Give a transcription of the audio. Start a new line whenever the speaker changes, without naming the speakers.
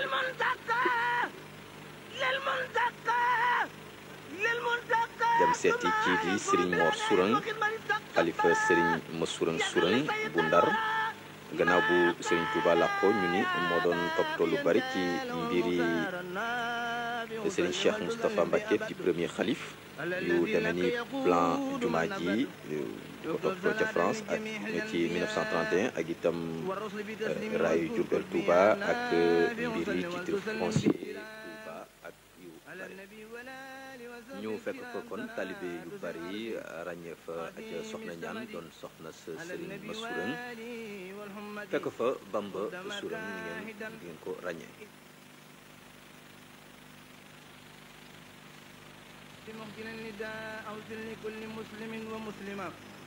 dem seeti kii di Serigne Mor Sourang xalifa Serigne Ma Sourang Sourang bu Ndar gannaaw bu Serigne Touba làqo ñu ni moo doon toppatoo lu bari ci mbiri Serigne Cheikh Moustapha Mbacké di premier xalif yu demee ni plan jumaa ji ko toppatoo ca France ak ci 1931 ak itam raayu Diourbel Touba ak mbiri titre foncier Touba ak yu bari ñu fekk ko kon talibé yu bari ràññee fa ak soxna ñaan doon soxna sa Serigne Ma Sourang fekk fa Bamba Sourang ni ngeen ni ngeen ko ràññee
محسن النداء أوصل لكل مسلم ومسلمة